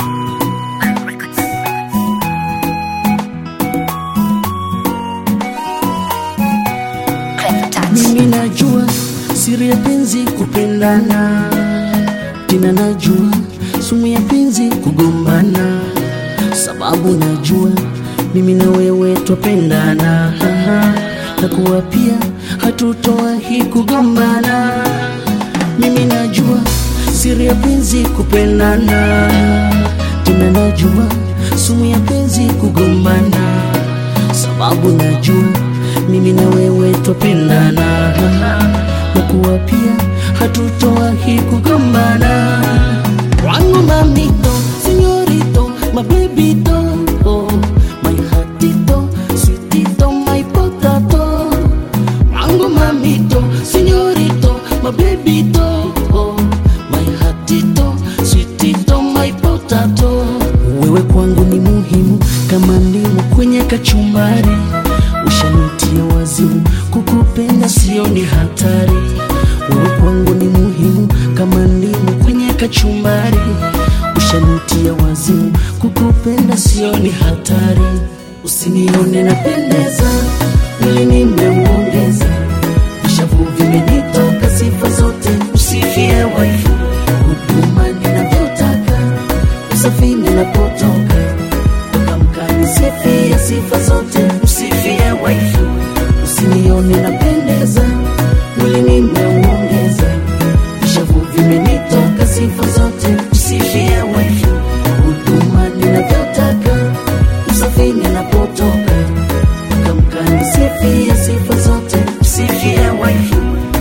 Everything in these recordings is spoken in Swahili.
Mimi najua siri ya penzi kupendana, tena najua sumu ya penzi kugombana, sababu najua mimi na wewe twapendana, na kuwa pia hatutowahi kugombana. Mimi najua siri ya penzi kupendana, tena najua sumu ya penzi kugombana, sababu najua mimi na wewe twapendana, na kuwa pia hatutowahi kugombana. Wangu mamito, senyorito, my babyto, oh, my hatito, sweetito, my potato. Wangu mamito, senyorito, my babyto, oh, my hatito, sweetito, my potato. Wewe kwangu ni muhimu kama ndimu kwenye kachumbari ushanitia wazimu, kukupenda sio ni hatari. Wewe kwangu ni muhimu kama ndimu kwenye kachumbari, ushanitia wazimu, kukupenda sio ni hatari. Usinione napendeza, mwili nimeuongeza, vishavu vimenitoka sifa zote, usifie waifu, huduma ninavyotaka, usafi ninapotoka Kamkani sifia sifa zote, usifie waifu, usinione napendeza, mwili nimeuongeza, vishavu vimenitoka sifa zote, usifie waifu, huduma ninavyotaka, usafi ninapotoka, kamkani sifia sifa zote, usifie waifu.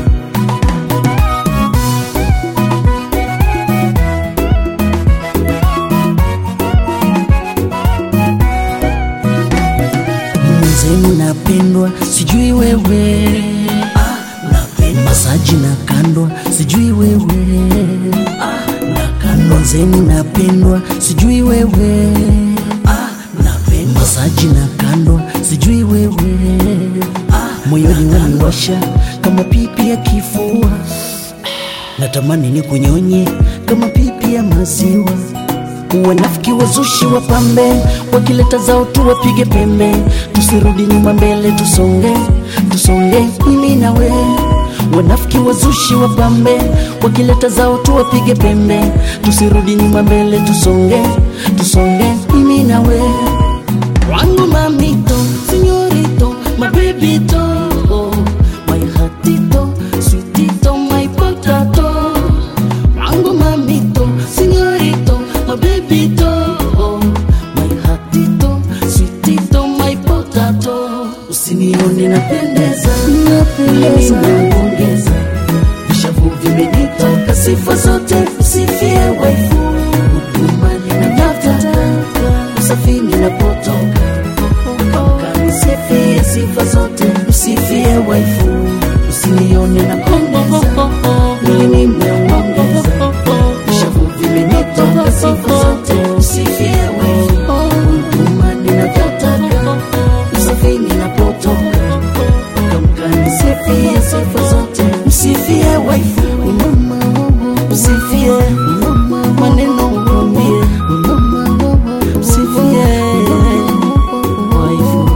Mwenzenu napendwa, sijui wewe ah, napendwa. Masaji na kandwa, sijui wewe ah, nakandwa. Mwenzenu napendwa, sijui wewe ah, napendwa. Masaji na kandwa, sijui wewe ah, moyoni waniwasha kama pipi ya kifua, natamani ni kunyonye kama pipi ya maziwa Wanafiki wazushi wapambe, wakileta zao tu wapige pembe, tusirudi nyuma, mbele tusonge, tusonge mimi na we. Wanafiki wazushi wapambe, wakileta zao tu wapige pembe, tusirudi nyuma, mbele tusonge, tusonge mimi na we. Wangu mamito, senyorito, my babyto, oh, my hatito, sweetito, my potato. Wangu mamito, senyorito, my babyto, oh, my hatito, sweetito, my potato. Usinione napendeza, napendeza, naongeza vishavu vimenitoka sifa zote, usifie waifu, huduma ninataka, usafi ninapotoka, kanisifie sifa zote, usifie waifu, usinione napendeza, mimi nimeongeza vishavu vimenitoka sifa zote, usifie waifu, huduma ninavyotaka, usafi ninapotoka kamkanisifie sifa zote, msifie waifu, msifie maneno mwambie, msifie waifu.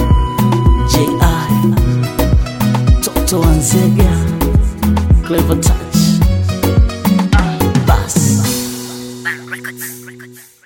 JI Toto Wanzega Clever Touch Bass Records.